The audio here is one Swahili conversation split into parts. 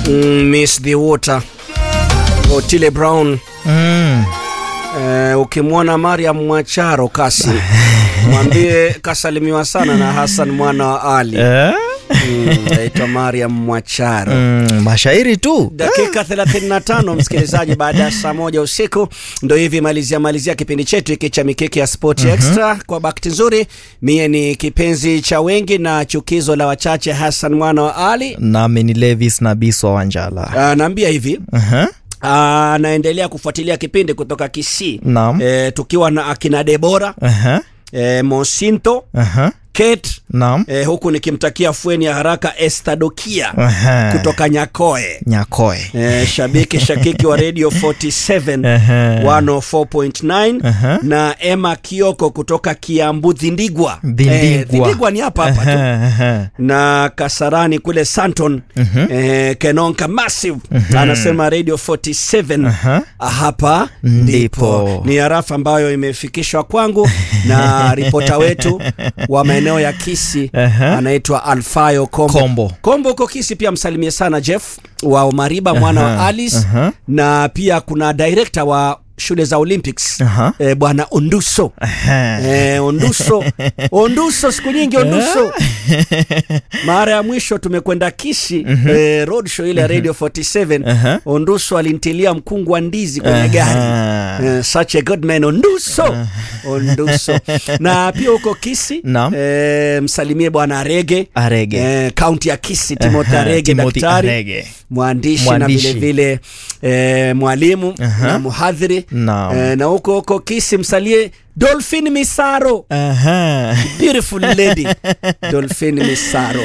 mm, Miss the Water Otile Brown Mm. eh, ukimwona Mariam Mwacharo kasi mwambie kasalimiwa sana na Hassan mwana wa Ali Eh? mm, aitwa Mariam Mwacharo Mm, mashairi tu dakika 35 msikilizaji baada ya saa moja usiku ndo hivi malizia malizia kipindi chetu hiki cha mikeke ya sport extra kwa bakti nzuri mie ni kipenzi cha wengi na chukizo la wachache hassan mwana wa ali nami ni levis na biswa wanjala Ah, naambia hivi uh-huh. ah, naendelea kufuatilia kipindi kutoka kisii Naam. e, tukiwa na akina debora Uh-huh. e, mosinto Uh-huh. kate Naam. e, huku nikimtakia fueni ya haraka estadokia Uh-huh. kutoka nyakoe nyakoe Eh, shabiki shakiki wa radio 47 Ehe. 104.9 Aha. na Emma Kioko kutoka Kiambu Dhindigwa. Dhindigwa. Eh, Dhindigwa ni hapa hapa tu. Uh-huh. Na Kasarani kule Santon eh, Kenonka Massive anasema radio 47 Aha. hapa Ndipo. ndipo. Ni harafa ambayo imefikishwa kwangu na ripota wetu wa maeneo ya Kisi Aha. anaitwa Alfayo Kombo. Kombo. Kombo uko Kisi pia msalimie sana Jeff wa Omariba mwana wa Aha, Alice aha. na pia kuna director wa shule za Olympics Aha. eh, bwana Onduso Uh-huh. eh, Onduso Onduso siku nyingi Onduso mara ya mwisho tumekwenda Kisi eh, road show ile ya Radio 47 Aha. Onduso alintilia mkungu wa ndizi kwenye gari Aha. Eh, such a good man Onduso Onduso na pia huko Kisi Naam. eh, msalimie bwana Arege Arege. eh, kaunti ya Kisi Timothy Aha, Arege Timothy daktari Arege. mwandishi, Mwandishi. na vile vile eh, mwalimu Aha. na mhadhiri Naam. eh, na huko huko Kisi msalie Dolphin Misaro Uh-huh. beautiful lady Dolphin Misaro.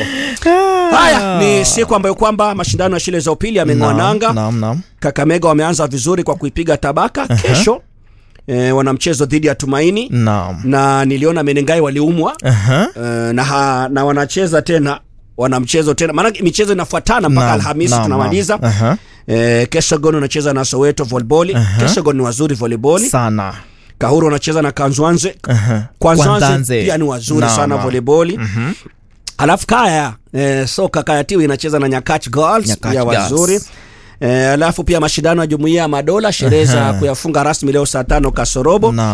Haya ni siku ambayo kwamba mashindano ya shule za upili yameng'oa Naam, nanga. naam, naam. Kakamega wameanza vizuri kwa kuipiga Tabaka. Kesho eh, wana mchezo dhidi ya Tumaini Naam. na niliona Menengai waliumwa Uh-huh. eh, na, ha, na wanacheza tena wana mchezo tena maana michezo inafuatana mpaka Naam, Alhamisi naam, tunamaliza. naam. Aha. Eh, Kesagon wanacheza na Soweto volleyball. Kesagon ni wazuri volleyball. sana Kahuru wanacheza na Kanzwanze. Aha. Kwanzwanze Kwanzanze. pia ni wazuri Naam, sana naam. volleyball. Alafu Kaya eh, soka Kaya Tiwi inacheza na Nyakach Girls Nyakach pia Girls. wazuri. Eh, alafu pia mashindano ya Jumuiya ya Madola sherehe za kuyafunga rasmi leo saa tano kasorobo Naam.